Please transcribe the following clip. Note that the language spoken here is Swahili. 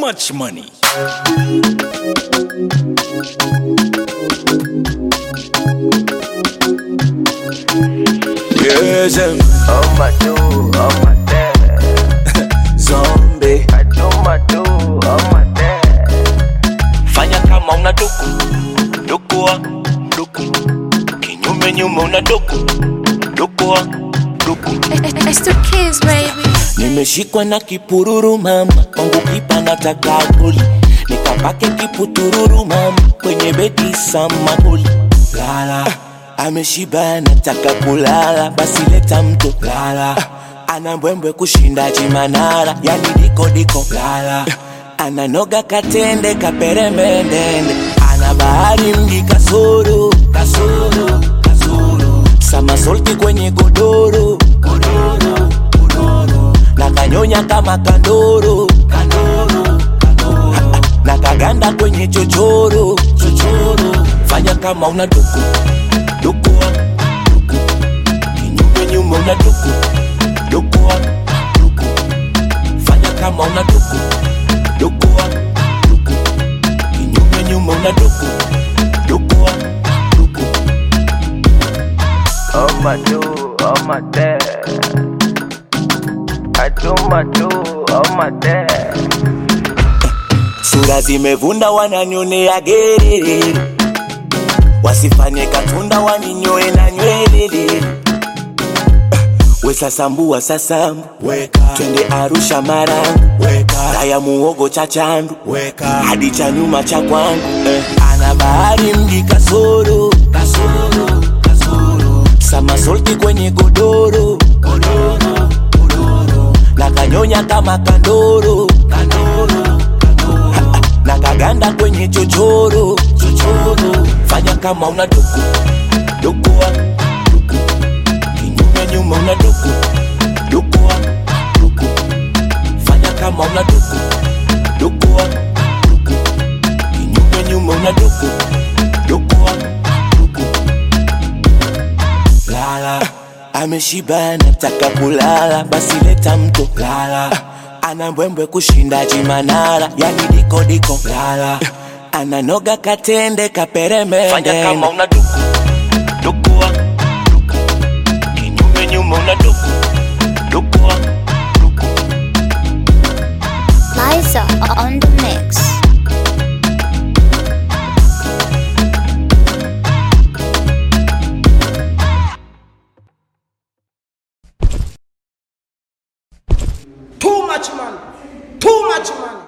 much money. Yes, um, Oh my do, oh my dad. zombie. I do my do, oh my dad. fanya kama una duku dukua duku kinyume nyume una duku dukua duku It's the kids, baby. nimeshikwa na kipururu mama kwangu kipa nataka goli nikapake kiputururu mama kwenye bedi samahuli lala ameshiba nataka kulala basi leta mto lala ana mbwembwe kushinda chimanara yani diko diko lala ananoga katende kaperembendende ana bahari mji kasoro kasoro kasoro samasolti kwenye godoro godoro godoro na kanyonya kama kandoro kandoro kandoro na kaganda kwenye chochoro chochoro fanya kama una duku dukua duku kinyume nyume una duku dukua duku fanya kama una duku dukua duku kinyume nyume una duku dukua duku Oh my do, oh my dad. I do my do, oh my dad. sura zimevunda wananyonea gerere wasifanye katunda waninyoe na nywelele wesasambua sasambu twende arusha marangu raya muogo cha chandu hadi cha nyuma cha kwangu eh. ana bahari mji kasoro kasoro kasoro samasolti kwenye godoro godoro godoro na kanyonya kama kandoro kandoro kandoro na kaganda kwenye chochoro chochoro fanya kama una duku dukua duku kinyume nyume una duku dukua duku fanya kama una duku dukua duku kinyume nyume una duku dukua duku lala ameshiba nataka kulala basi leta mto lala ana mbwembwe kushinda chimanara yani diko diko lala ananoga katende kaperemende Fanya kama una duku dukua duku kinyume nyume una duku dukua duku Liza on the mix.